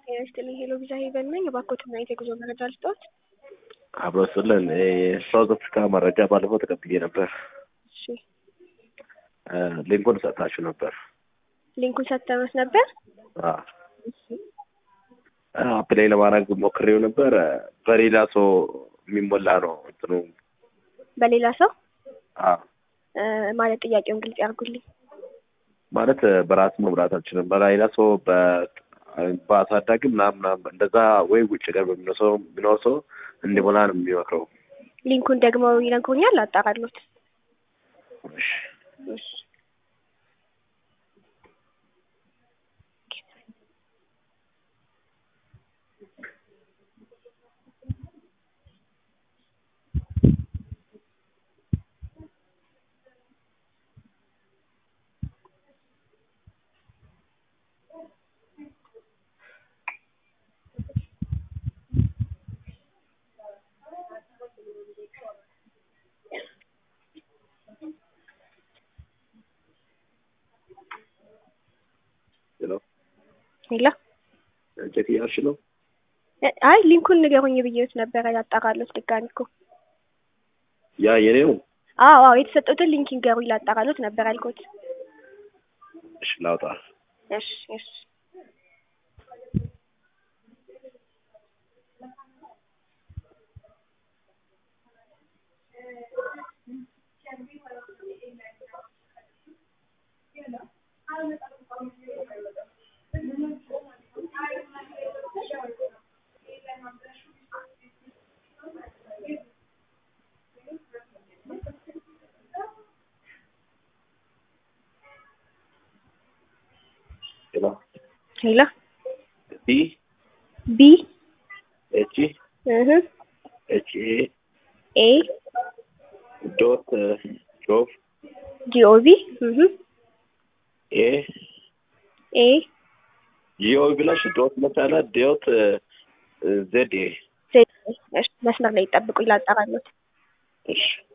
ጤና ይስጥልኝ ሄሎ ቪዛ ሄቨን ነኝ። እባክዎትና የጉዞ መረጃ ልስጥዎት? አብሮ ስልን የሳውዝ አፍሪካ መረጃ ባለፈው ተቀብዬ ነበር። እሺ ሊንኩን ሰጥታችሁ ነበር። ሊንኩን ሰጥተውት ነበር? አፕላይ ለማድረግ ሞክሬው ነበር። በሌላ ሰው የሚሞላ ነው እንትኑ በሌላ ሰው አዎ። እ፣ ማለት ጥያቄውን ግልጽ ያርጉልኝ። ማለት በራስ መምራት አልችልም። በሌላ ሰው በ- በአሳዳጊ ምናምን ምናምን እንደዛ ወይ ውጭ ገር በሚኖር ሰው ቢኖር ሰው እንዲሞላ ነው የሚመክረው። ሊንኩን ደግሞ ይነግሩኛል? አጣራሎት። እሺ። እሺ ሄሎ ሄሎ ቼክ እያልሽ ነው? እ፣ አይ ሊንኩን ንገሩኝ ብዬዎት ነበረ። ያጣራሎት ድጋሚ እኮ ያ የኔው አዎ አዎ የተሰጡትን ሊንክ ይንገሩኝ ላጣራሎት ነበር ያልኩት። እሺ ላውጣ። እሺ እሺ ሄሎ ሄሎ ዲ ቢ ኤች እህ ኤች ኤ ኤ ዶት ጆብ ጂኦቪ እህ ኤ ኤ ጂኦ ብላሽ ዶት መቻለ ዶት ዜድ ኤ ዜድ እሺ መስመር ላይ ይጠብቁኝ ላጣራሎት። እሺ